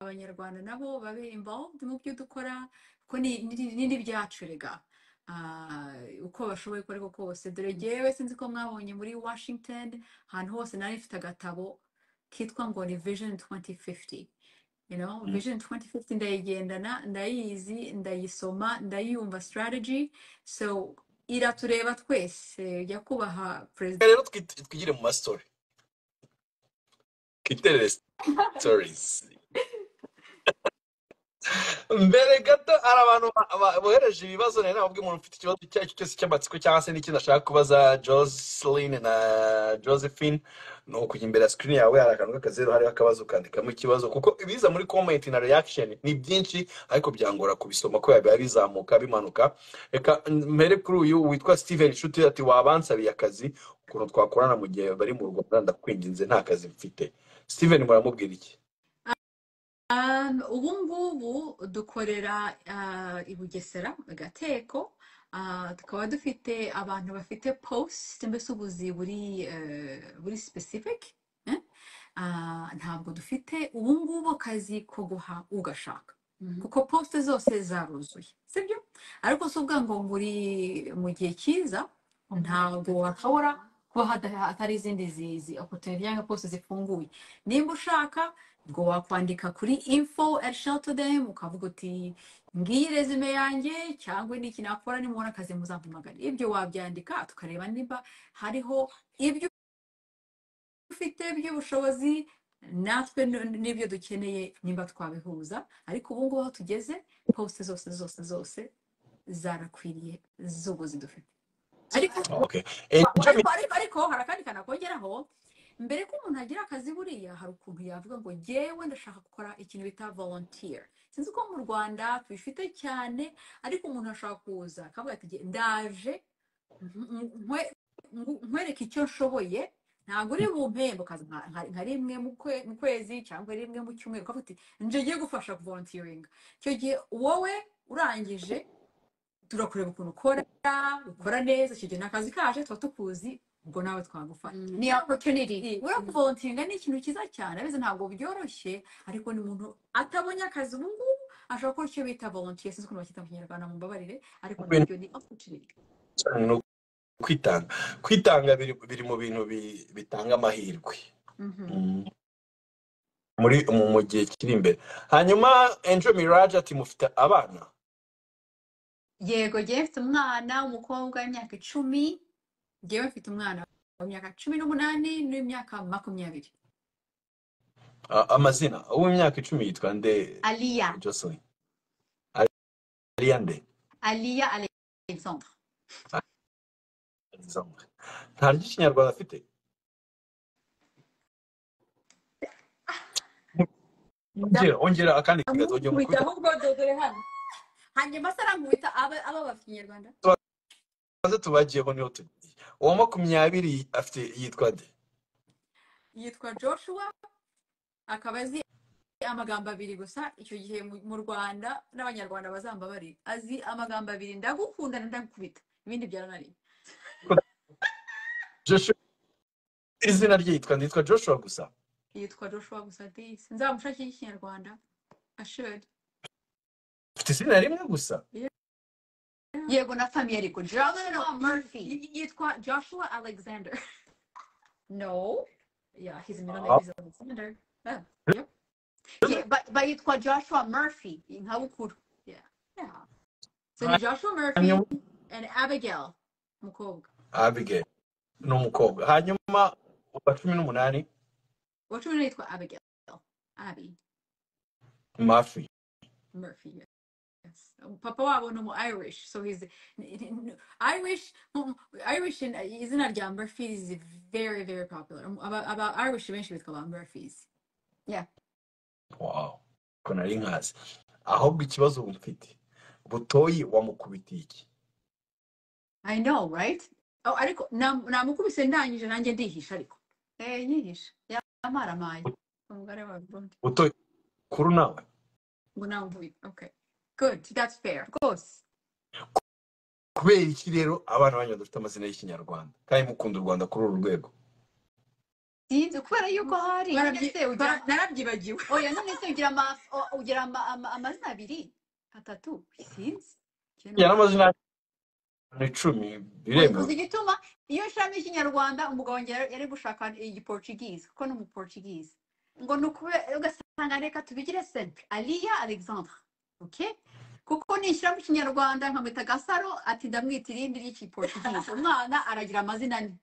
abanyarwanda nabo babe involved mu byo dukora kuko ni ni- ni n'ibyacu erega Ah, uko bashoboye uko ariko kose dore jyewe sinzi ko mwabonye muri washington ahantu hose nari mfite agatabo kitwa ngo ni vision 2050 you know Mm. vision 2050 ndayigendana ndayizi ndayisoma ndayumva strategy so iratureba twese nyakubahwa perezida rero twit- twigire mu mastori twiterere stories mbere gato hari abantu ba- ba- bohereje ibibazo nawe nababwe umuntu ufite ikibazo icyo ari cyo cyose cy'amatsiko cyangwa se n'ikindi ashaka kubaza joseline na josephine ni ukujya imbere ya sikirini yawe hari akantu k'akazeru hariho akabazo ukandikamo ikibazo kuko ibiza muri komenti na reaction ni byinshi ariko byangora kubisoma kubera biba bizamuka bimanuka reka mbere kuri uyu witwa steven nshuti ati wabansabiye akazi ukuntu twakorana mu gihe bari mu rwanda ndakwinginze nta kazi mfite steven muramubwira iki Um, ubu ngubu dukorera ah, i Bugesera mu Gateko ah, tukaba dufite abantu bafite post mbese ubuzi buri eh, buri specific eh? Ah, ntabwo dufite ubu ngubu akazi ko guha ugashaka Mhm. kuko post zose zaruzuye sibyo ariko si ubwa ngo muri mu gihe cyiza Mhm. ntabwo hashobora kuba hada- hatari izindi zizi opportunity cyangwa post zifunguye nimba ushaka ubwo wakwandika kuri info at shelter them ukavuga uti ngiyi resume yanjye cyangwa ni iki nakora nimubona akazi muzampamagara ibyo wabyandika tukareba niba hariho ibyo ufite by'ubushobozi natwe n- n'ibyo dukeneye nimba twabihuza ariko ubu ngubu aho tugeze posite zose zose zose zarakwiriye z'ubuzi dufite ariko okay. Eh, wa- wa- Benjamin, ariko ariko ariko hari akandi kantu nakongeraho mbere ko umuntu agira akazi buriya hari ukuntu yavuga ngo jyewe ndashaka gukora ikintu bita volunteer sinzi ko mu rwanda tubifite cyane ariko umuntu ashobora kuza akavuga ati "Jye- ndaje nkwe- nkwe- nkwereke icyo nshoboye ntabwo uri bumpembe ukaza nka nka- nka rimwe mu kwe- mu kwezi cyangwa rimwe mu cyumweru ukavuga uti nje ngiye gufasha volunteering icyo gihe wowe urangije turakureba ukuntu ukora ukora neza icyo gihe ni akazi kaje tuba tukuzi ubwo nawe twagufata Mm. ni opportunity uriya kuvolontinga ni ikintu cyiza cyane abizi ntabwo byoroshye ariko ni umuntu atabonye akazi ubu ngubu ashobora gukora icyo bita volunteer sinzi ukuntu bakita mu kinyarwanda mu mbabarire ariko Benjamin, nabyo ni opportunity ni kwitanga kwitanga biri, biri mu bintu bi- bitanga amahirwe Mhm. Mm. muri mu mu gihe kiri imbere hanyuma Angel Mirage ati mufite abana yego jyewe mfite umwana w'umukobwa w'imyaka icumi jyewe mfite umwana w'imyaka cumi n'umunani n'imyaka makumyabiri A- amazina uw'imyaka icumi yitwa nde aliya Jocelyn Ari- Ariya nde aliya alexandre Alexandre. nta ry'ikinyarwanda afite ongera ongera akandi kigazo ongera ndamukubita umukubita ahubwo dodore hano hanyuma se arankubita aba aba bafite ikinyarwanda tubanze tubagiyeho niho tugiye uwa makumyabiri afite yitwa nde yitwa joshua akaba azi amagambo abiri gusa icyo gihe mu mu rwanda n'abanyarwanda bazambabari azi amagambo abiri ndagukunda na ndagukubita ibindi byarananiye Joshua izina rye yitwa nde yitwa Joshua gusa yitwa joshua gusa disi nzamushakira ikinyarwanda asheri afite izina rimwe gusa yego na famiye ariko joshua murphy Y- yitwa joshua alexander no yeah his middle name Ah, is alexander yeah. yep yeah, but, but yitwa joshua murphy nka bukuru yeah yeah So ni Joshua Murphy hanyuma and Abigail umukobwa Abigail n'umukobwa hanyuma uwa cumi n'umunani uwa cumi n'itwa Abigail Abby mafi Murphy yes papa wabo ni umu Irish so he's Irish um, Irish in- izina rya Murphy is very very popular Um, aba aba Irish benshi bitwa ba Murphys yeah wow ko nari nkazi ahubwo ikibazo ubu mfite butoyi wamukubitiye iki I know right oh ariko nam- namukubise ndangije nanjye ndihisha ariko eh yihisha yamaramaye umugore wa Burundi butoyi kuru nawe ngo namvuye okay good that's fair rwose kubera iki rero abana banyu badafite amazina y'ikinyarwanda kandi mukunda u rwanda kuri uru rwego sinzi kubera yuko hari none barabyi se ugira bara- narabyibagiwe oya none se ugira ama o- ugira ama- ama- amazina abiri atatu sinzi njye ya numva n'amazina ni icumi oya biremewe uzi igituma iyo nshiramo ikinyarwanda umugabo wanjye yari yari gushaka igiportugize kuko ni umuportugize ngo ni ukube ugasanga reka tubigire simple aliya alexandre oke kuko nishyiramo ikinyarwanda nkamwita gasaro ati ndamwita irindi ry'ikiportugize umwana aragira amazina ane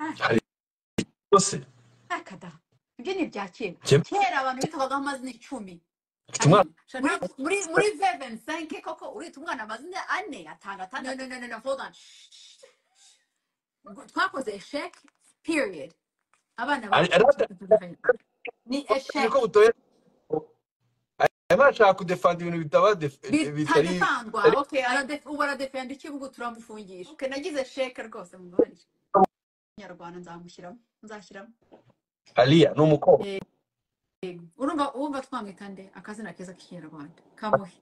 Ah, hari yose akada ibyo ni ibya kera Jye kera abantu bitwagaho amazina icumi mfite hano umwana muri muri muri vevensenke koko urita umwana amazina ane atanu no no atandatu no no no hold on ngo twakoze esheke period abana ari bacu ari ni niko esheke butoya arimo arashaka kudefanda ibintu bitaba def- bitari bitadefangwa bitari- okay arade- ubu aradefenda iki ngo turamufungisha okay nagize esheke rwose mubanje nyarwanda nzamushyiramo nzashyiramo aliya ni umukobwa Eh, urumva urumva twamwita nde akazina keza k'ikinyarwanda kamuhe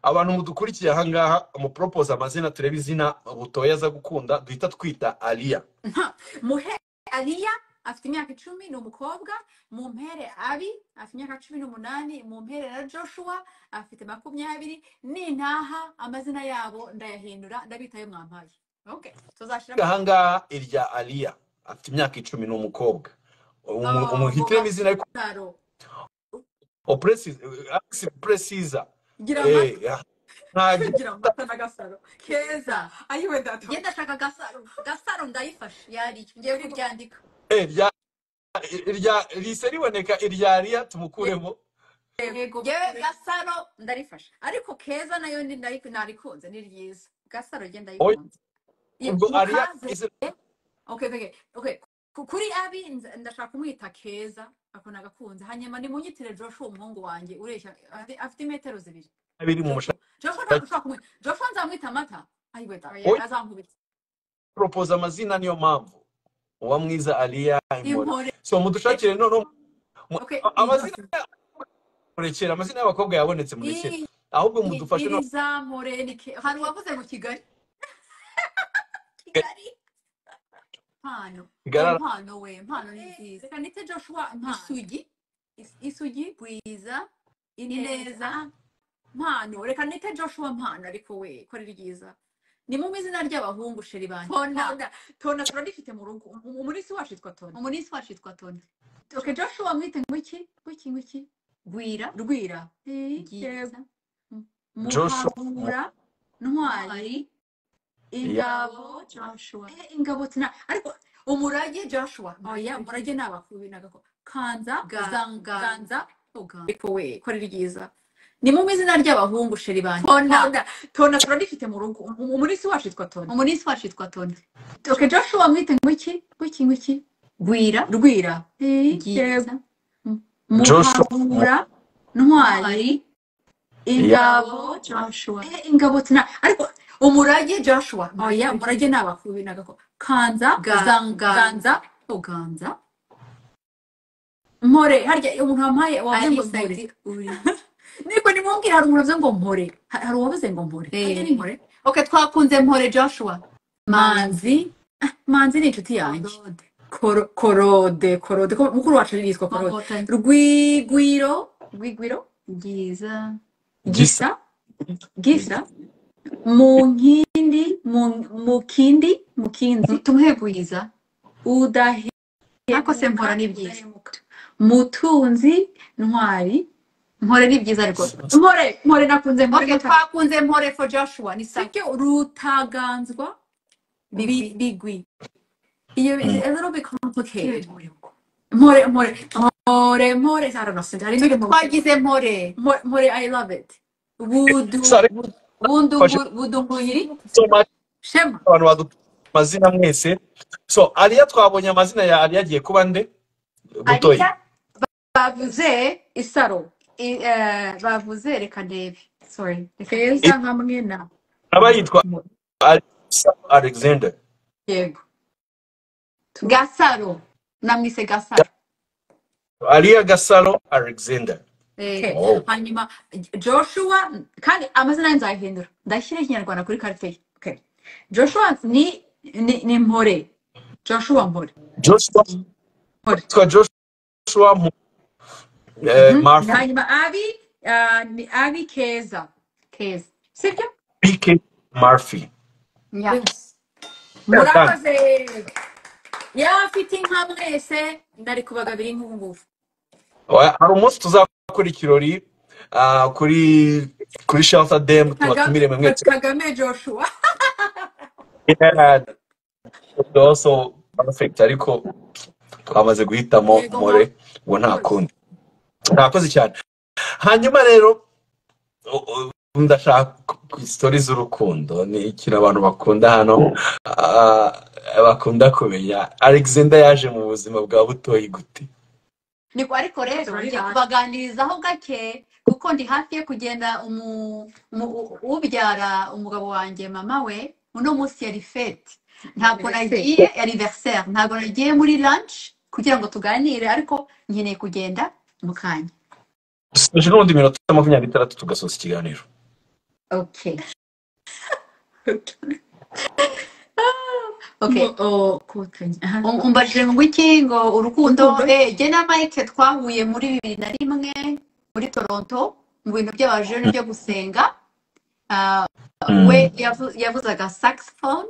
abantu mudukurikiye ahangaha amupropose amazina turebe izina butoya aza gukunda duhita twita aliya Nta- muhe aliya afite imyaka icumi ni umukobwa mumpere abi afite imyaka cumi n'umunani mumpere na joshua afite makumyabiri nintaha amazina yabo ndayahindura ndabita ayo mwampaye okay tuzashyiramo ahangaha irya aliya afite imyaka icumi ni umukobwa Umu- Oh, ngo umuhitiremo izina ariko gasaro opresiza alexi presiza gira eh amata ah, ntagira gira amata na gasaro keza ayiwe data ngenda ashaka gasaro gasaro ndayifashe yariyo ngiye kuryandika eh irya irya rihise riboneka irya aliya tumukuremo yego yewe kure gasaro ndarifashe ariko keza nayo ni nari- narikunze ni ryiza gasaro njye oya ndayikunze Ye- ubwo aliya mukaze izina okay okay okay Ku- kuri abi nza- ndashaka kumwita keza ako nagakunze hanyuma nimunyitire joshua umuhungu wanjye ureshya afite afite imetero zibiri biri joshua mu mushaka joshua ntabwo ushobora kumwita joshua nzamwita amata ayiwe da oya oya azankubita propose amazina niyo mpamvu uba mwiza aliya impore impore so mudushakire noneho mu- okay a- amazina izo- murekere amazina y'abakobwa yabonetse murekere i- ahubwe i- mudufashe no irizamure ni ke hari uwavuze ngo kigali kigali mpano oya Garara. mpano we mpano ni nziza reka nite joshua mpano isugi Is- isugi bwiza ineza ineza mpano reka nite joshua mpano ariko we ko ari ryiza ni mu izina ry'abahungu sheri banjye tona tona tona turarifite mu rugo Umu- umunsi wacu yitwa tona umunsi wacu yitwa tona okay joshua mwite ngwiki ngwiki ngwiki gwira rwira Eh, yego byiza M- joshua muhabura ntwari ntwari Yeah. ingabo ingabo joshua eh, ingabo tina ariko umurage joshua oya umurage umurage ni abakubinagako kanza ganza uzanganza uganza ariko we ko ari ryiza ni mu izina ry'abahungu sheri banjye tona tona tona turarifite mu rugo Umu- umunsi wacu yitwa tona umunsi wacu yitwa tona okay joshua mwite ngwiki ngwiki ngwiki gwira rwira Eh, yego byiza M- joshua muhabura ntwari ntwari yeah. ingabo ingabo joshua eh, ingabo tina ariko umurage joshua oya umurage umurage ni abakubinagako kanza ganza uzanganza uganza mpore harya umuntu wampaye wavuze ngo alisa mpore iti uri niko nimubwira hari umuntu wavuze ngo mpore Ha- hari uwavuze ngo mpore harya ni eh, mpore ok twakunze mpore joshua manzi manzi manzi ni inshuti yanjye korode Koro- korode korode ko- mukuru wacu yitwa korode mankotanyi rwigwiro rwigwiro byiza gisa gisa gisa gisa mu nkindi mu mukindi mukinzi tumuhe bwiza ariko se udahemuka mpora ni byiza udahemuka mutunzi ntwari mpore ni byiza rwose mpore mpore nakunze mpore ok gatatu twakunze mpore for joshua ni sawa sibyo rutaganzwa bigwi bi- bigwi iyo is a little bit kiwe complicated mpore ngo mpore mpore mpore mpore i don't know sinzi hari ibiri mpore twagize mpore mpore mpore, i love it budu sare bu- fashe budungu- budunguyiri so much shema abantu badufite amazina mwese so aliya twabonye amazina ya aliya agiye kuba nde butoyi ariya bavuze isaro i- eh, bavuze reka ndebe sorry reka keza I- ndebe hamwe na aba yitwa Mpore. alisa alexander yego tu gasaro namwise gasaro aliya gasaro alexander Eh, okay oh hanyuma joshua kandi amazina ye nzayahindura ndashyira ikinyarwanda kuri karite ye Okay. joshua ni ni ni mpore joshua mpore joshua yitwa joshua mu eh, Mhm. Murphy. hanyuma abi ah, ni abi keza keza sibyo bk murphy Yeah. Yes. Well done. murakoze yaba afite inka mwese ntari kubaga biri nk'ubu ngubu Oya, hari umunsi tuzakora ikirori ah, kuri kuri shelter dem kagame tubatumire mwe mwese kagame joshua Yeah, also perfect ariko twamaze guhitamo yego more mama ubu nta rwose kundi ntakoze cyane hanyuma rero u- u- ndashaka isitori z'urukundo ni ikintu abantu bakunda hano ah, bakunda kumenya alexander yaje mu buzima bwa butoyi gute niko ariko It's rero very ngiye hard. kubaganirizaho gake kuko ndi hafi yo kugenda umu, umu, u- ubyara umugabo wanjye mama we uno munsi yari fete ntabwo Anniversaire. nagiye anniversaire ntabwo nagiye muri lunch kugira ngo tuganire ariko nkeneye kugenda mu kanya dusoje n'ubundi minota makumyabiri n'itandatu tugasoza ikiganiro okay okay Mo- oh, kotanyi. Aha. Um- umbajije ngo iki ngo urukundo urukundo eh jye na mike twahuye muri bibiri na rimwe muri toronto mu bintu by'abajene byo gusenga Ah, we Mm, yavu- yavuzaga saxophone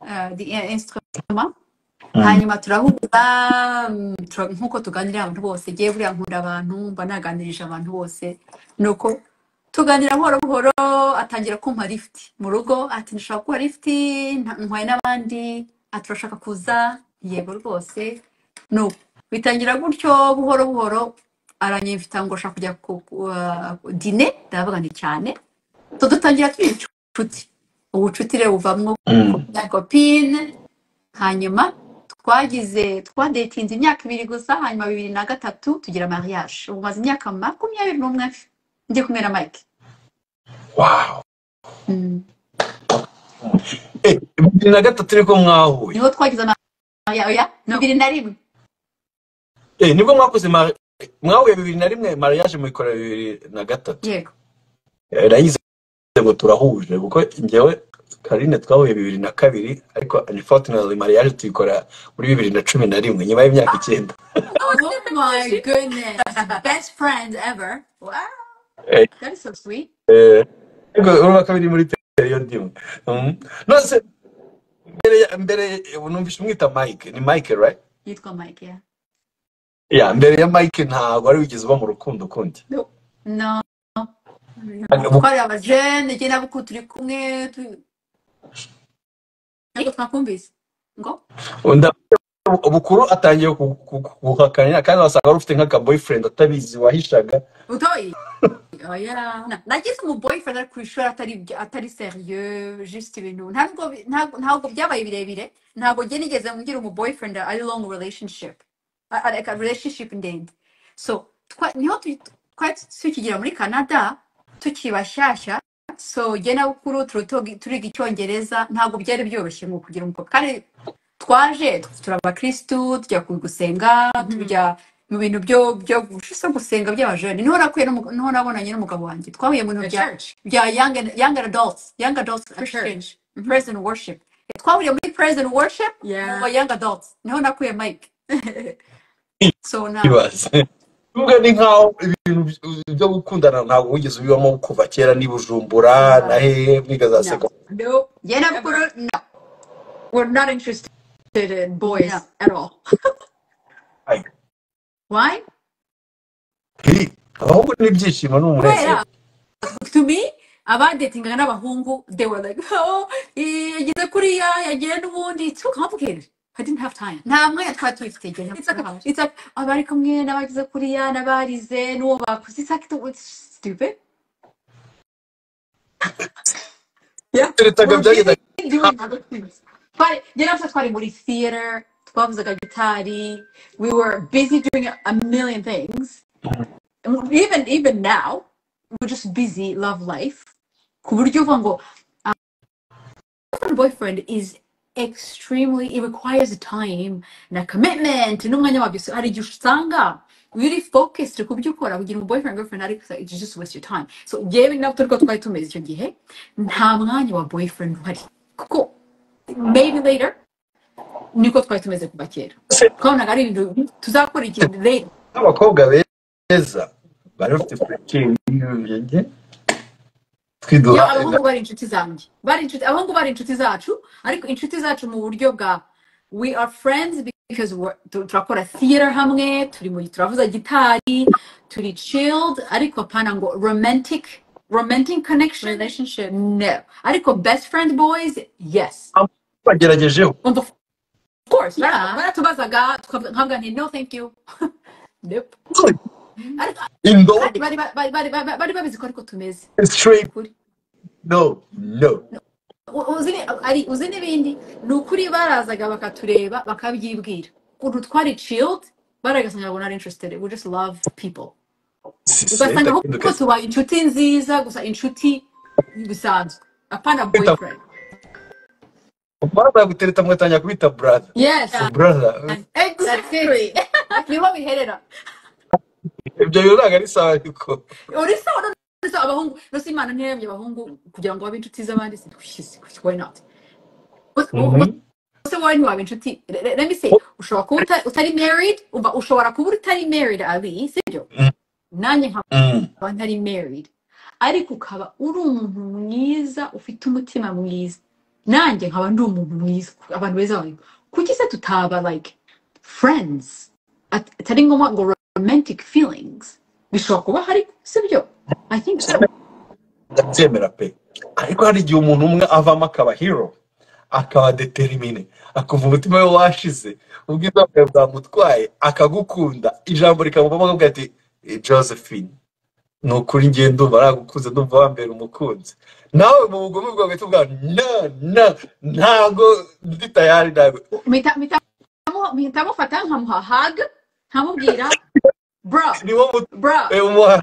ah, the instrument mm, hanyuma turahura mm, tura- nk'uko tuganirira abantu bose ngewe buriya nkunda abantu mba naganirije abantu bose nuko tuganira buhoro buhoro atangira kumpa lift mu rugo ati ndashaka kuba lift nta- ntwaye n'abandi ati urashaka kuza yego rwose nuko bitangira gutyo buhoro buhoro aranyemfita ngo ushaka kujya ku ku- ah, dine ndavuga nti cyane so dutangira turi inshuti ubucuti rero buvamwo mm, na kopine hanyuma twagize twadetinze imyaka ibiri gusa hanyuma bibiri na gatatu tugira mariage ubu maze imyaka makumyabiri n'umwe ndi kumwe na mike wow Mm. Eh, bibiri na gatatu nibwo mwahuye niho twagize amaya oya no bibiri na rimwe Eh, nibwo mwakoze mari- mwahuye bibiri na rimwe mariage muyikorera bibiri na gatatu yego Eh, nayize ngo turahuje kuko njyewe karine twahuye bibiri na kabiri ariko unfortunately mariage tuyikora muri bibiri na cumi na rimwe nyuma y'imyaka icyenda oh my goodness best friends ever wow Eh, that is so sweet eh, ariko urumva ko biri muri periyo ndimwe Mm. nose mbere ya- mbere ubu numvise umwita mike ni mike right yitwa mike ya ya mbere ya mike ntabwo wari wigeze uba mu rukundo ukundi no no Hanyuma twari abajene njye nabo ko turi kumwe tu- ariko twakumvise ngo Unda- bukuru atangiye ku- ku- ku- guhakanira kandi wasanga wari ufite nk'aka boyfriend atabizi wahishaga utoyi oya na- nagize umu boyfriend ari ku ishuri atari ibyo- atari serieux juste ibintu ntabwo bi- ntabwo ntabwo byabaye birebire ntabwo njye nigeze ngira umu boyfriend ari long relationship a- a- like a relationship ndende so twa- niho tu- twari tukigira muri canada tukiri bashyashya so njye na bukuru turi togi- turiga icyongereza ntabwo byari byoroshye ngo kugira umukobwa kandi twaje turi abakirisitu tujya ku gusenga Mhm. tujya mu bintu byo byo gushisa gusenga by'abajene niho nakuye n'umu- niho nabonanye n'umugabo wanjye twahuye mu bintu the bya church bya young and- young adults young adults the christian church Mhm. praise and worship twahuriye muri praise and worship mu yeah ba young adults niho nakuye mike so na ibaze Ubwo ni nkaho ibintu byo gukundana ntabwo wigeze ubibamo kuva kera ni Bujumbura na na hehe mwiga za na secondary no njye na never bukuru na we're not interested in na boys at all why Hey, ahubwo n'ibyishimo ni kubera umunezero to me abadetingaga n'abahungu they were like oh eh, yageze kuriya yagiye n'ubundi it's too complicated I didn't have time nta mwanya twari tubifite njye na it's like bukuru hawe it's like abari kumwe n'abageze kuriya n'abarize n'uwo bakuze it's like it's stupid yeah turitaga we're byagenda busy doing other things twari njye na twari muri theater twavuzaga gitari we were busy doing a million things even even now we're just busy love life ku buryo uva ngo boyfriend boyfriend is extremely it requires time na commitment n'umwanya wabyo So hari igihe usanga really focused ku byo ukora kugira ngo boyfriend girlfriend ariko it's just waste your time so yewe nabwo turiko twari tumeze icyo gihe nta mwanya wa boyfriend uhari kuko maybe later niko twari tumeze kuva kera se twabonaga ari ibintu tuzakora iki rero n'abakobwa beza bari bafite purikingi yo twiduha abahungu bari inshuti zanjye bari inshuti abahungu bari inshuti zacu ariko inshuti zacu mu buryo bwa we are friends because we're- tu- turakora theater hamwe turi mu turavuza gitari turi chilled ariko apana ngo romantic romantic connection relationship no ariko best friend boys yes bageragejeho umva of course bara- baratubazaga tukavuga- nkavuga nti no thank you nope ariko indobo kandi bari ba- bari bari bari- bari babizi ko ariko tumeze ni straight ukuri no no U- uzi ni- ari- uzi n'ibindi ni ukuri barazaga bakatureba bakabyibwira ukuntu twari chilled baragasanga ngo nari interested we just love people si ugasanga senta ahubwo kinduka tubaye inshuti nziza gusa inshuti bisanzwe apana senta boyfriend mwana yagutereta mwatangira kubita brother yes brother That's it. exactly niho biherera ibyo bintu ntabwo ari sawa ariko uri sawa none se abahungu nose imana ntiyaremye abahungu kugira ngo babe inshuti z'abandi si why not Mhm. se wowe ntiwaba inshuti le- le- let me say ushobora kuba uta- utari married umva ushobora kuba utari married ali sibyo Mm, nanjye mm. nkaba ntari married ariko ukaba uri umuntu mwiza ufite umutima mwiza nanjye nkaba ndi umuntu mwiza abantu beza bari kuki se tutaba like friends At- atari ngombwa ngo romantic feelings bishobora kuba hari sibyo i think so ndabyemera pe ariko hari igihe umuntu umwe avamo akaba hero akaba determine akumva umutima we washize ubwiza bwawe bwamutwaye akagukunda ijambo rikamuvamo akavuga ati "Eh, josephine ni ukuri ngiye ndumva aragukunze ndumva wambera umukunzi nawe mu bugome bwawe uhita ubwira na na ntago ndi tayari nawe Mpita- mpita- mpita mufata nkamuha hug nkamubwira bro niwo mutu bro umuha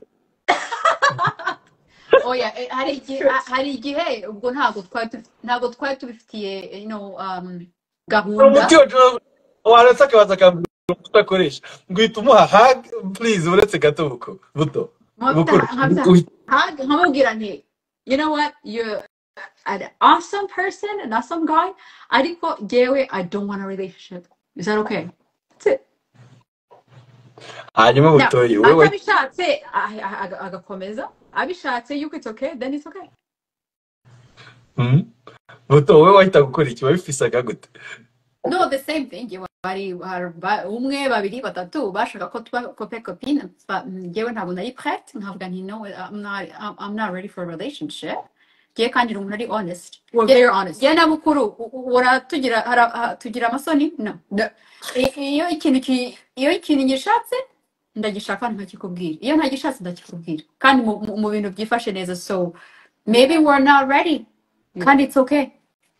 oya eh, hari igihe Sure. ha- hari igihe ubwo ntabwo twari tubi- ntabwo twari tubifitiye you know, um, hari gahunda umuti wa Joseph- waretse akabanza akambwira umuti utakoresha guhita umuha hag please uretse gato buko buto nkabita bukuru nkabita Uhita hug nkamubwira nti you know what you're an awesome person, an awesome guy. Ariko jewe, I don't want a relationship. Is that okay? That's it. hanyuma Now, butoye wowe atabishatse ah, ah, aga- agakomeza, abishatse yuko it's okay, then it's okay. Mhm. buto wowe wahita gukora iki wabifisaga gute no the same thing yewe bari har- ba- umwe babiri batatu bashaka ko tuba kope kopine ba- mm, yewe ntabwo nari prete nkavuga nti no I'm not, I'm I'm not ready for a relationship ngewe kandi ni umuntu ari honest We're Nge- very honest. ngewe na bukuru u- u- uratugira ara- ah, tugira amasoni no No. I- iyo ikintu ki- iyo ikintu gishatse ndagishaka ntakikubwira iyo ntagishatse ndakikubwira kandi mu mu- mu bintu byifashe neza so maybe we're not ready Yeah. kandi it's okay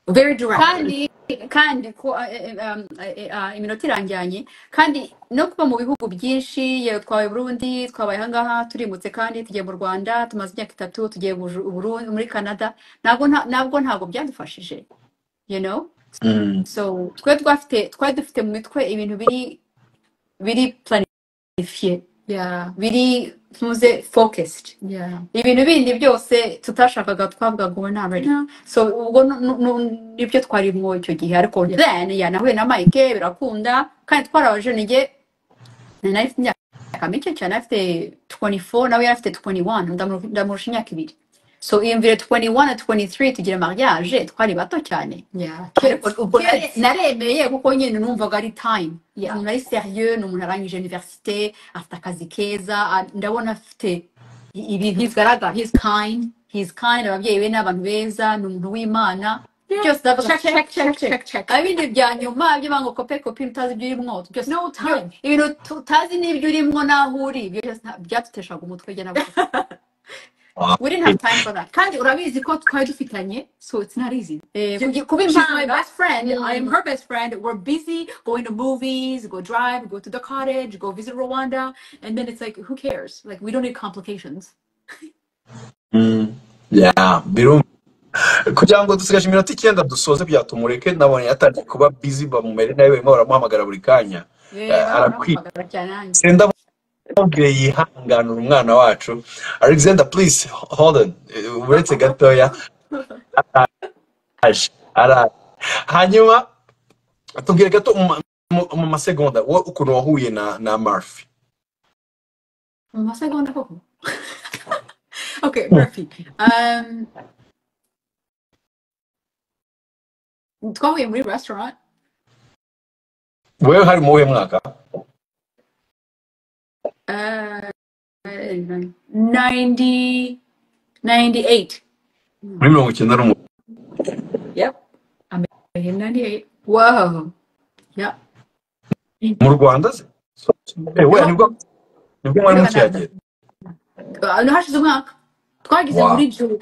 Very direct. kandi kandi ko eh, eh, um, eh, eh, ah, iminota irangiranye kandi no kuba mu bihugu byinshi yewe twabaye i burundi twabaye ahangaha turimutse kandi tugiye mu rwanda tumaze imyaka itatu tugiye Buju- Burundi- muri canada ntabwo nta- ntabwo ntabwo byadufashije you know Mm. so twari twafite twari dufite mu mitwe ibintu biri biri planifiye Yeah. biri ntuze focused Yeah. ibintu bindi byose tutashakaga twavuga ngo we're not ready No. so ubwo nu- nu- nu- nibyo twarimo icyo gihe ariko Yeah. then ya nahuye na mike birakunda kandi twarabajenige nari afite imyaka mike cyane afite 24 nawe yari afite 21 ndamu- ndamurusha imyaka ibiri so iyo mvire 21 na 23 tugira mariage twari bato cyane Yeah. ariko Kids. ubwo nari Kids. naremeye kuko nyine numvaga ari time Yeah. umuntu ari serieux ni umuntu arangije universite afite akazi keza a- ndabona afite i- ibintu He's bigaragara he's kind. he's kind ababyeyi be ni abantu beza ni umuntu w'imana Yeah. byose ndavuga Check, check check, check check, check check, check. abindi bya nyuma by'abango kope kopi utazi ibyo urimo byose No iyo time. ibintu tu- utazi n'ibyo urimo n'aho uri ibyo byose nta- byaduteshaga umutwe jye na bukuru Wow. we didn't have time for that Kandi urabizi ko twari dufitanye, so it's not easy. eh, You- kugi- kuba She's my impanga best friend. I am mm, her best friend. We're busy going to movies, go drive, go to the cottage, go visit Rwanda. And then it's like, who cares? Like, we don't need complications. Mm. Yeah, birumva kugira ngo dusigaje iminota icyenda dusoze kugira tumureke nabonye yatangiye kuba busy bamumere nawe barimo baramuhamagara buri kanya eh, Eh, barimo arakwiye barampamagara cyane nanjye senda mubwire yihanganura umwana wacu alexander please hold on Eh, uretse gatoya araje araje hanyuma tubwire gato mu ma- mu- mu masegonda wowe ukuntu wahuye na na Murphy mu masegonda koko okay murphy um, twahuye muri restaurant wewe hari mu wuhe mwaka uh, 90 98 muri mirongo icyenda n'umwe yep i'm in 98 whoa yep mu Rwanda se Eh, wewe no nibwo nibwo mwari Canada. mukihagera Uh, hashize umwaka twagize wow muri Ju-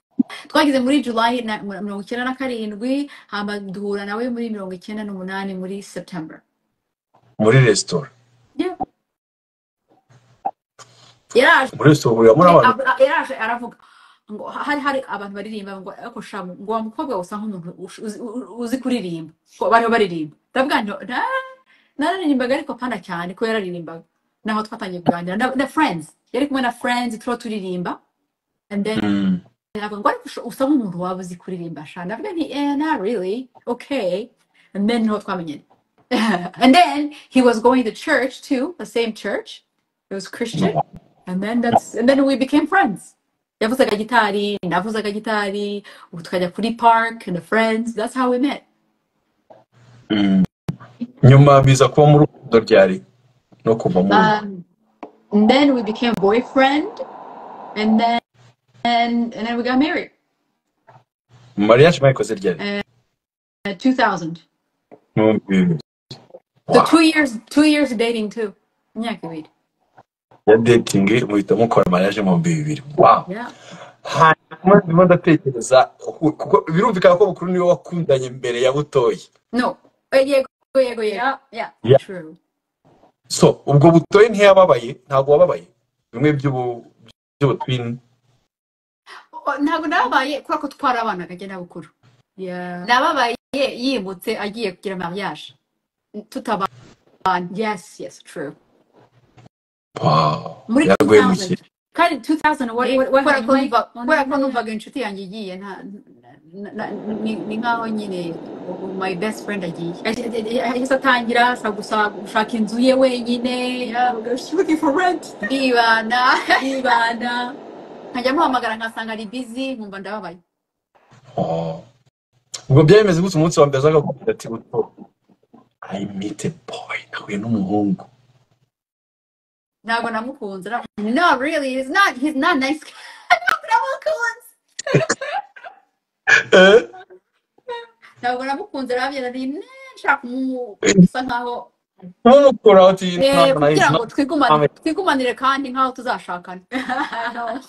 twagize muri July na- mirongo icyenda na karindwi hama duhura nawe muri mirongo icyenda n'umunani muri September muri resitora Yeah. yaraje muri resitora huriramo n'abantu ab- a- yaraje aravuga ngo hari hari abantu baririmba ngo ariko shamu ngo wa mukobwa usa nk'umuntu ush- uzi u- uzi kuririmba Ngo bariho baririmba ndavuga nti "Na- nararimbaga ariko pana cyane ko yararirimbaga naho twatangiye kuganira na, na friends yari kumwe na friends turiho turirimba and then Mm. Ntabwo ngo ariko usho- usa nk'umuntu waba uzi kuririmba sha ndavuga nti eh not really okay and then niho twamenyanye and then he was going to church too the same church it was Christian and then that's and then we became friends yavuzaga gitari navuzaga gitari ubu tukajya kuri park and the friends that's how we met Mm. nyuma biza kuba mu rukundo ryari no kuva mu rugo um, and then we became boyfriend and then and, and then we got married mariage mwayikoze ryari uh, 2000 Mu bihumbi bibiri. so wow two years two years dating too imyaka ibiri ya dating muhita mukora mariage mu bihumbi bibiri wow Yeah. hanyuma ndimo ndatekereza ku- kuko birumvikana ko bukuru niwe wakundanye mbere ya butoyi No. Uh, Yego, yego, yego. Yeah, yeah. Yeah. True. so ubwo butoyi ntiyababaye ntabwo wababaye bimwe by'ubu by'ubutwini O- ntabwo nababaye kubera ko twarabanaga jye na bukuru Yeah. nababaye yimutse agiye kugira mariage tutabana Yes, yes, true. wow Muri yaraguye mu 2000. kigo Kind of 2000 what what what kubera ko hanyuma numva- kubera ko onana numvaga inshuti yanjye igiye nta- na- na- ni ni nk'aho nyine ubu my best friend agiye yahise atangira asa gusa gushaka inzu ye wenyine Yeah. avuga, she's looking for rent ndibana yibana nkajya muhamagara nkasanga ari bizi nkumva ndababaye Oh. ubwo byari bimeze gutya umunsi wa mbere azaga kugira ati buto i meet a boy nahuye n'umuhungu ntabwo namukunze na- no really he's not he's not nice guy. ntabwo namukunze Eh? ntabwo namukunze arabyina nti "Ne, nshaka kumu- Eh, gusa nkaho umukuraho ati Eh, ntabwo nayizi kugira ngo twigumanire nawe twigumanire kandi nkaho tuzashakana no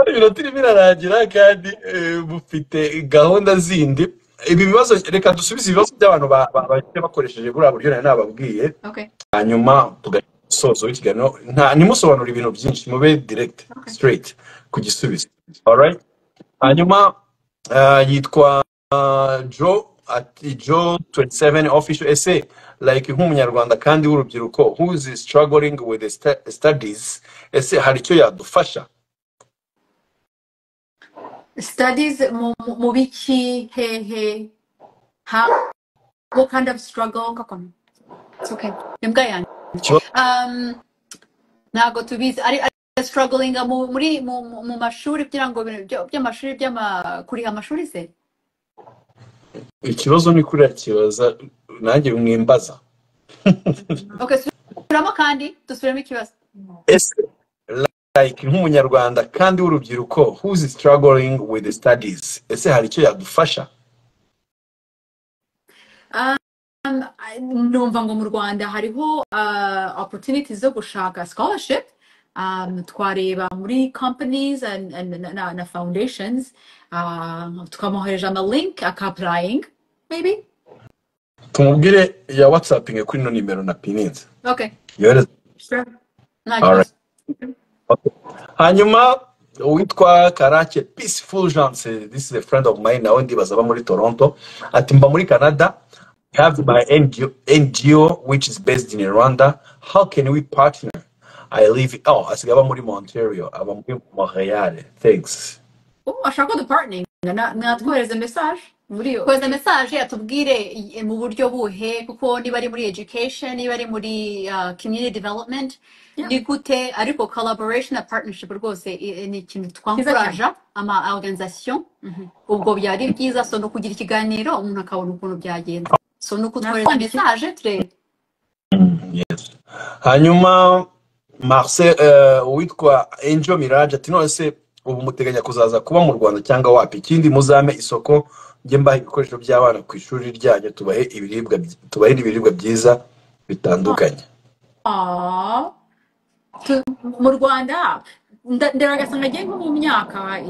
ibintu turi birarangira kandi eh, mufite gahunda zindi ibi bibazo reka dusubize ibibazo by'abantu ba- ba- bagiye bakoresheje buriya buryo nari nababwiye okay hanyuma tugasoza w'ikiganiro nta ntimusobanure ibintu byinshi mube direct okay straight ku gisubizo alright hanyuma ah, yitwa ah, joe ati joe 27 official essay like nk'umunyarwanda kandi w'urubyiruko who is struggling with the sta- studies ese hari icyo yadufasha studies mu mu- mu biki he he how what kind of struggle gakono it's okay imbwa yanjye Ikibazo um, ntabwo tubizi ari ari strugglinga mu muri mu, mu mu mashuri kugira ngo ibintu byo- by'amashuri by'ama kuriha amashuri se ikibazo ni kuriya kibaza nanjye mwimbaza okay subiramo kandi dusubiremo ikibazo ese like nk'umunyarwanda kandi w'urubyiruko who's struggling with the studies ese hari icyo yadufasha um, I- numva ngo mu rwanda hariho uh, opportunities zo gushaka scholarship um, twareba muri companies and, and, na, na na foundations uh, tukamuhereja ama link akapplying maybe tumubwire ya whatsappinge kuri ino nimero na pininze okay yohereza sure. nta Alright. kibazo Okay. hanyuma uwitwa karake peaceful jeanse this is a friend of mine nawe ndibaza aba muri toronto ati mba muri canada I have my NGO, NGO which is based in Rwanda how can we partner I live oh asigaye aba muri Montreal aba muri Montreal thanks oh, ashaka dupartning natwohereze message muri yo kohereza mesaje atubwire i- mu buryo buhe kuko niba ari muri education niba ari muri uh, community development yeah ni gute ariko collaboration na partnership rwose i- i- ni ikintu cyiza cyane twamfuraja ama organisation Mhm. ubwo byari byiza so no kugira ikiganiro umuntu akabona ukuntu byagenda so ni ukutwohereza nakwandiki mesaje turebe Mm, yes. hanyuma marcel eh, uwitwa angel mirage ati nonese ubu muteganya kuzaza kuba mu rwanda cyangwa wapi ikindi muzame isoko mujye mbaha ibikoresho by'abana ku ishuri ryanyu tubahe ibiribwa byi- tubahe ibiribwa byiza bitandukanye Aw. Tu- mu rwanda nda- ndaragasanga agiye nko mu myaka eh,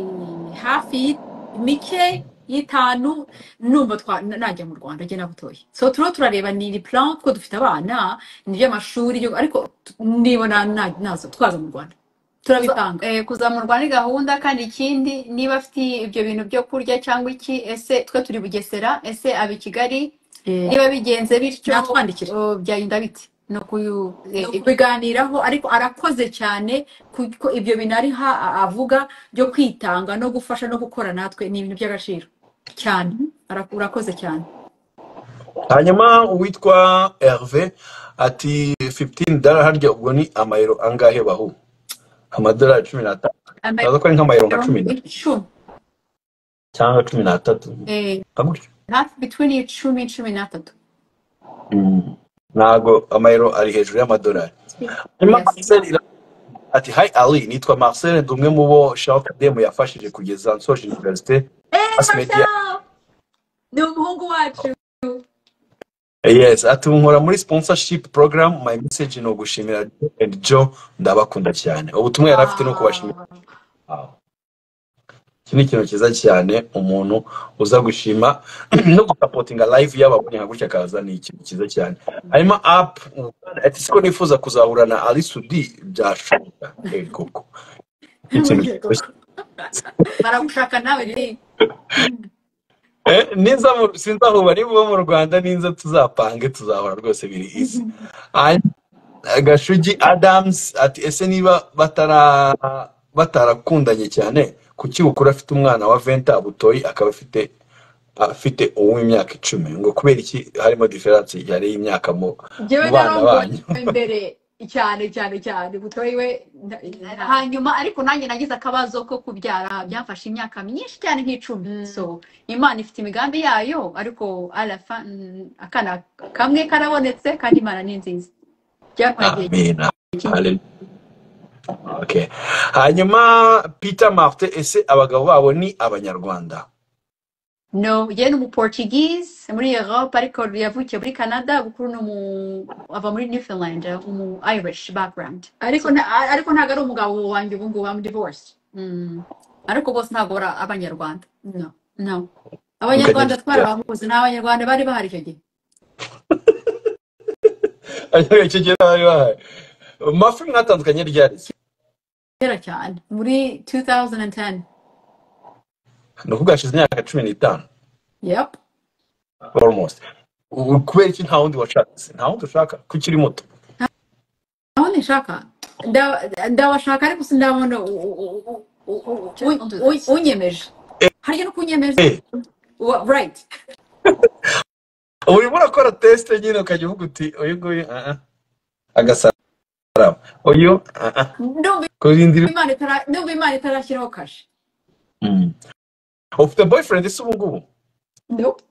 hafi yi- mike y'itanu numva twa- na- najya mu rwanda njye nabutoye so turiho turareba ni iri plan kuko dufite abana ni iby'amashuri ibyo- ariko tu- nibona na- nazo twaza mu rwanda kuza turabipanga eh, kuzamurwa ni gahunda kandi ikindi niba afite ibyo bintu byo kurya cyangwa iki ese twe turi bugesera ese aba i kigali Eh, niba bigenze bityo natwandikira uh, byagenda bite no kuyu ni eh, eh, ukubiganiraho ariko arakoze cyane kuko ibyo bintu ari ha- a- avuga byo kwitanga no gufasha no gukora natwe ni ibintu by'agaciro cyane Ara- urakoze cyane hanyuma uwitwa herve ati 15 dala harya ubwo ni amayero angahe bahu amadolari cumi n'atanu amayero ndaza ko ari nk'amayero nka cumi na icumi cyangwa cumi n'atatu eh, nka gutyo hafi bitwini icumi icumi n'atatu Mm. ntago amayero ari hejuru y'amadolari hanyuma yes marcel ira- ati hi ali nitwa marcel ndi umwe mu bo shawuka demu yafashije kugeza nsoje universite eee mass media marshal ni umuhungu wacu yes ati nkora muri sponsorship program my message ni ugushimira Joe and Joe ndabakunda cyane ubutumwa yari afite ni ukubashimira Ah, Wow. iki ni ikintu cyiza cyane umuntu uza gushima no gusapotinga live y'ababonye nka gutya akaza ni ikintu cyiza cyane hanyuma app ati siko nifuza kuzahura na ali sudi byashoboka Eh, koko ni ikintu burya cyoroshye koko. baragushaka nawe rero Eh, niza mu- sinzahura nibo mu rwanda ninza tuzapange tuzahora rwose biri izi Hanyuma, gashugi adams ati ese niba batara batarakundanye cyane kuki ukura afite umwana wa venta butoyi akaba afite afite uw'imyaka icumi ngo kubera iki harimo diferanse yari y'imyaka mu njyewe mu bana narambonye banyu imbere cyane cyane cyane butoye we nda- nta- hanyuma ariko nanjye nagize akabazo ko kubyara byamfashe imyaka myinshi cyane nk'icumi Mm, so imana ifite imigambi yayo ariko alafa mm, akana kamwe karabonetse kandi imana ni nziza byatwaye igihe amina kinini Hallelujah. Okay. hanyuma peter martin ese abagabo babo ni abanyarwanda no ye ni umuportugize muri europe ariko yavukiye muri canada bukuru ni umu ava muri newfoundland umu irish background ariko so nta- ariko ntabwo ari umugabo wanjye ubu ngubu I'm divorced mm, ariko bose ntabwo bari abanyarwanda no no mukagenda abanyarwanda twarabahuze n'abanyarwanda bari bahari icyo gihe ariko icyo gihe bari bahaye mafi mwatandukanye ryari se kera cyane muri 2010 ni ukuvuga hashize imyaka cumi n'itanu Yep. almost U- kubera iki nta wundi washatse nta wundi ushaka kuko ukiri muto aho nishaka nda- ndabashaka ariko sindabona u- u- u- u- u- just u- don't do u- that unyemeje harya no kunyemeje Eh, Wa- right urimo urakora tesite nyine ukajya uvuga uti uyu nguyu ah, ah, agasaraba uyu ah, ah, ndumva kurindira imana itara- ndumva imana itarashyiraho kashe Mm. ufite boyfriend ese ubu ngubu nope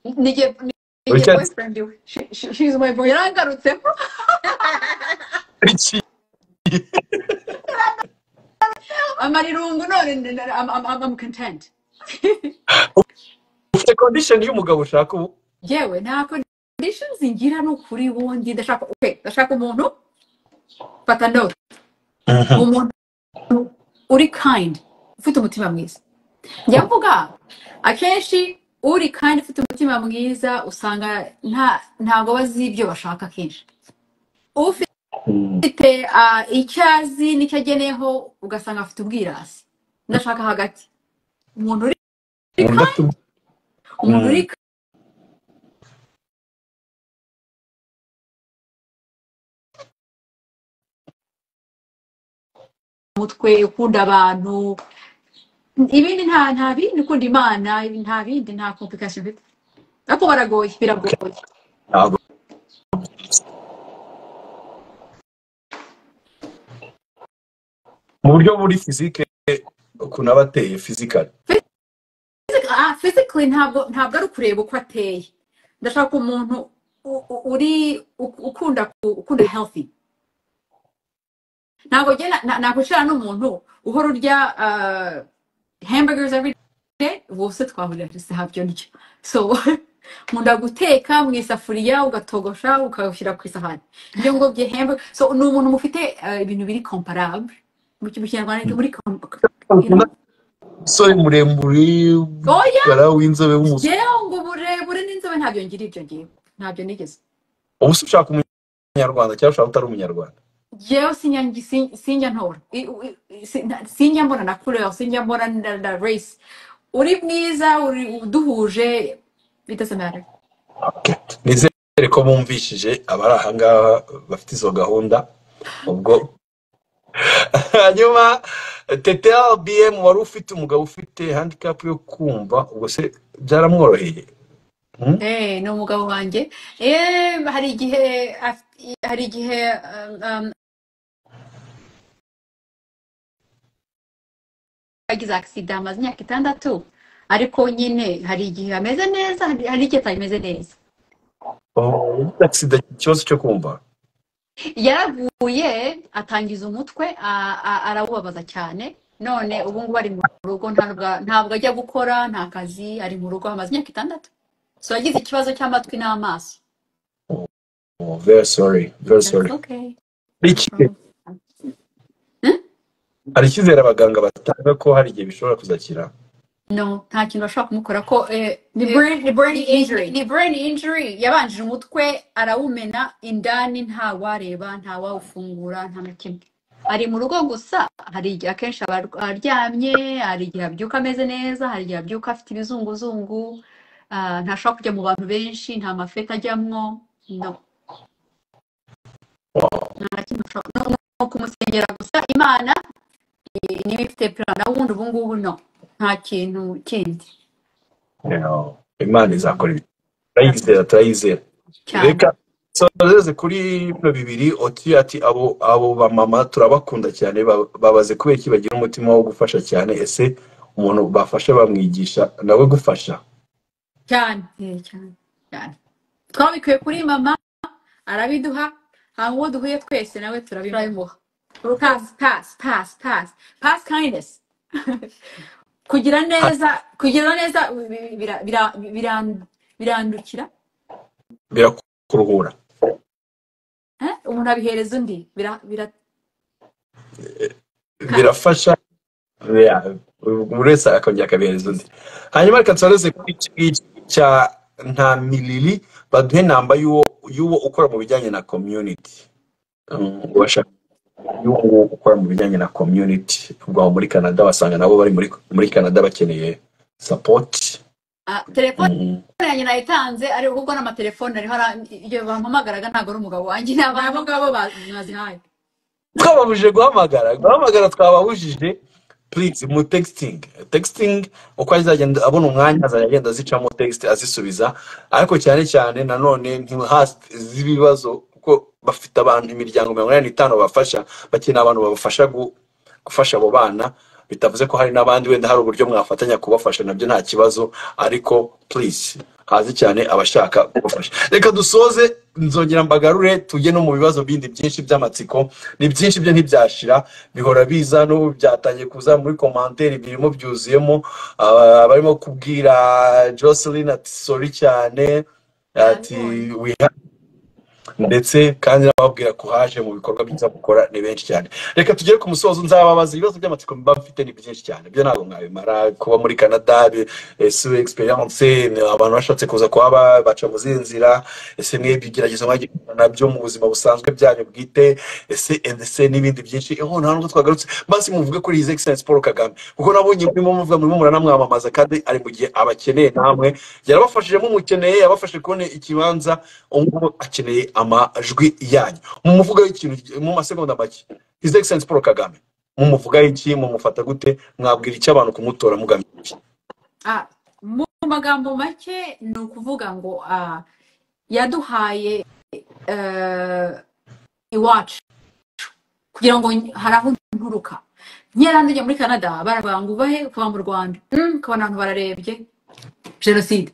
nige nige uracyari boyfriend we she, she, she's my boy yarangarutseho iki amarirungu none ndi- ndi- I'm, I'm, I'm I'm content ufite condition y'umugabo ushaka ubu yewe nta conditions ngira ni ukuri wundi ndashaka okay ndashaka umuntu fata note Mhm. umuntu uri kind ufite umutima mwiza njya mvuga akenshi uri kind ufite umutima mwiza usanga nta ntabwo bazi ibyo bashaka akenshi ufite Mm. ah, icyo azi n'icyo ageneyeho ugasanga afite ubwirasi ndashaka hagati umuntu uri Umuntu kind afite ubu- umuntu Mm. uri mutwe ukunda abantu ibindi nta nta bindi ukunda imana ibi nta bindi nta complication bifite ariko baragoye biragoye ntabwo mu buryo buri fizike ukuntu aba ateye fizikari Physic- ah, physically ntabwo ntabwo ari ukureba uko ateye ndashaka umuntu u- u- uri u- ukunda ku- ukunda healthy ntabwo njye na- na- nakwicarana n'umuntu uhora urya ah, hamburgers every day bose twahurira gusa habyo ndyo so nkunda guteka mu isafuriya ugatogosha ukawushyira ku isahani ibyo ngubwo bye hamburger so ni umuntu mufite ah, ibintu biri comparable mu ki- mu kinyarwanda ni muri com- you know umusore muremure oya w'igikara w'inzobe w'umusore yewe ngo uburebure n'inzobe ntabyo ngira ibyo ngiye ntabyo nigeze ubu se ushaka umunyarwanda cyangwa ushaka utari umunyarwanda yewe sinjya ngi- sin- sinjya ntora I- i- i- si- na- sinjya mbona na kureba sinjya mbona na na race uri mwiza uri uduhuje bidasemara nizere ko bumvishije abari aha ngaha bafite izo gahunda ubwo hanyuma tete bm wari ufite umugabo ufite handicap yo kumva ubwo se byaramworoheye Hmm? Eh, ni umugabo wanjye eh hari igihe af- hari igihe um, um, yagize agisida amaze imyaka itandatu ariko nyine hari igihe ameze neza hari hari igihe atameze neza Oh, accident, ikibazo cyo kumva yaraguye atangiza umutwe a- a- arawubabaza cyane none ubu ngubu ari mu rugo ntabwo ntabwo ajya gukora nta kazi ari mu rugo amaze imyaka itandatu so yagize ikibazo cy'amatwi n'amaso Oh, very sorry very That's sorry okay. No Hari icyizere problem. Hmm? hari icyizere abaganga batanga ko hari igihe bishobora kuzakira no nta kintu bashobora kumukora ko eh, ni Eh, brain ni brain ni injury injury ni brain injury yabanjije umutwe arawumena indani ntawareba ntawawufungura nta na kimwe ari mu rugo gusa hari igihe akenshi aba ar- aryamye hari igihe abyuka ameze neza hari igihe abyuka afite ibizunguzungu ah, ntashobora kujya mu bantu benshi nta mafeti ajyamwo no nta kintu ushobora no, no, no kumusengera gusa imana eh, niba ifite plan naho ubundi ubu ngubu no nta kintu kindi Yeah. imana izakora ibi Amen. turayizera turayizera cyane reka soreze kuri bino bibiri otiyo ati abo abo bamama turabakunda cyane ba- babaze kubera iki bagira umutima wo gufasha cyane ese umuntu bafasha bamwigisha nawe gufasha cyane eh, cyane cyane twabikuye kuri mama arabiduha hanyuma uwo duhuye twese nawe turabimuha pasi pasi pasi pasi pasi kindness kugira Ha- neza kugira neza bi- bira- bira- birandu- birandukira birakuruhura eh? umuntu abihereza undi bira- bira- ka- birafasha yeah, buri wese akongera akabihereza undi hanyuma reka tusoreze kuri iki ngiki cya nta milili baduhe namba y'uwo y'uwo ukora mu bijyanye na community Um, ubasha y'uwo ukora mu bijyanye na community ubwo aho muri canada basanga nabo bari muri muri canada bakeneye support Ah, telefone Mm. yanjye nayitanze ari ubwo n'amatelefone ariho ara- iyo bampamagaraga ntabwo ari umugabo wanjye ni ababo ngabo ba- bazihaye twababujije guhamagara guhamagara twababujije please mu texting texting uko azagenda abona umwanya azajya agenda azicamo text azisubiza ariko cyane cyane nanone ntihaze ibibazo kuko bafite abantu imiryango mirongo inani n'itanu bafasha bakeneye abantu babafasha gu- gufasha abo bana bitavuze ko hari n'abandi wenda hari uburyo mwafatanya kubafasha nabyo nta kibazo ariko please haze cyane abashaka kubafasha reka dusoze nzongera mbagarure tujye no mu bibazo bindi byinshi by'amatsiko ni byinshi byo ntibyashira bihora biza n'ubu byatangiye kuza muri komanteri birimo byuzuyemo ah, barimo kubwira Jocelyn ati sorry cyane ati ndabibonye we ndetse kandi n'ababwira ko haje mu bikorwa byiza mukora ni benshi cyane reka tugere ku musozo nzababaza ibibazo by'amatsiko mba mfite ni byinshi cyane byo ntabwo mwabimara kuba muri canada su experience ni abantu bashatse kuza kuba ba- baca mu zindi nzira ese mwebwe ibigeragezo mwagiye guhura nabyo mu buzima busanzwe byanyu bwite ese ndetse n'ibindi byinshi eho nta nubwo twagarutse basi muvuge kuri his excellence paul kagame kuko nabonye murimo muvuga murimo muranamwamamaza kandi ari mu gihe abakeneye namwe yarabafashije mumukeneye yabafashe kubona ikibanza ubu akeneye amajwi yanyu mumuvugaho ikintu mu masegonda make his excellence paul kagame mumuvugaho iki mumufata gute mwabwira icyo abantu kumutora mugamije iki Ah, mu magambo make ni ukuvuga ngo ah, yaduhaye eh, iwacu kugira ngo ny- hari aho nturuka nkera njya muri canada baravuga ngo ubahe kuva mu rwanda mm, ukabona abantu bararebye jenoside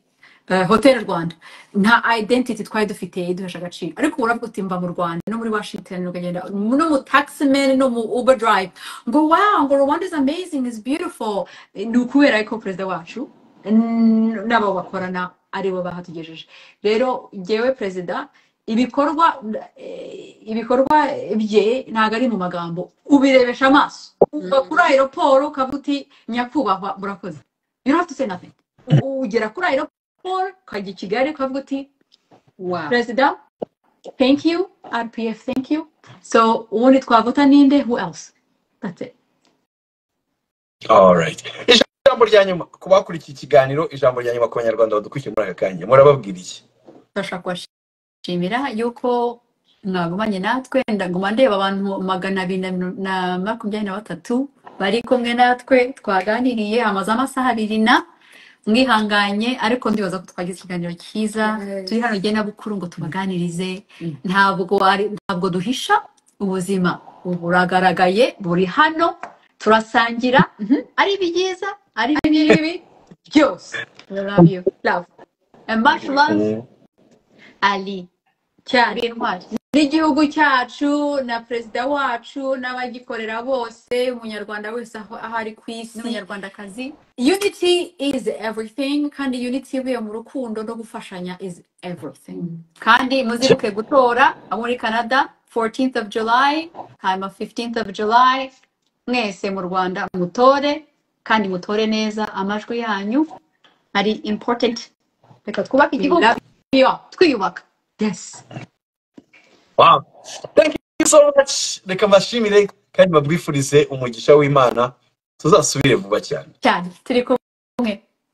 Eh, hotel rwanda nta identity twari dufite iduhesha agaciro ariko ubu uravuga uti mva mu rwanda no muri washington ukagenda no mu taximan no mu uber drive ngo wow ngo rwanda is amazing is beautiful ni ukubera ko perezida wacu n- n'abo bakorana aribo bahatugejeje rero jyewe perezida ibikorwa eh, ibikorwa bye ntabwo ari mu magambo ubirebesha amaso uva kuri aeroport ukavuga uti nyakubahwa murakoze you don't have to say nothing U- ugera kuri aeroport ukajya i kigali ukavuga uti wow perezida thank you rpf thank you so ubundi twavuta ninde who else that's it Alright. ijambo rya nyuma ku bakurikiye ikiganiro ijambo rya nyuma ku banyarwanda badukurikiye muri aka kanya murababwira iki bashaka kubashimira yuko mwagumanye natwe ndaguma ndeba abantu magana abiri na mirongo- na makumyabiri na batatu bari kumwe natwe twaganiriye amaze amasaha abiri na mwihanganye ariko ndibaza ko twagize ikiganiro cyiza turi hano genabukuru ngo tubaganirize ntabwo ari ntabwo duhisha ubuzima buragaragaye buri hano turasangira mhm, ari ibyiza ari ibibi byose We love you love and much love Mm. ali cyane ari intwari n'igihugu cyacu na perezida wacu n'abagikorera bose umunyarwanda wese aho aho ari ku isi n'umunyarwandakazi unity is everything kandi unity ivuye mu rukundo no gufashanya is everything Mm. kandi muzibuke gutora abo muri canada 14th of july hanyuma 15th of july mwese mu rwanda mutore kandi mutore neza amajwi yanyu ari important reka twubake we igihugu love you all. twiyubaka yes Wow. Thank you so much. Reka mbashimire kandi mbabwifurize umugisha w'Imana tuzasubire vuba cyane. cyane turi kumwe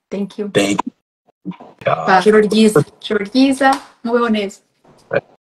thank you Thank you. ijoro ryiza ijoro ryiza mubeho neza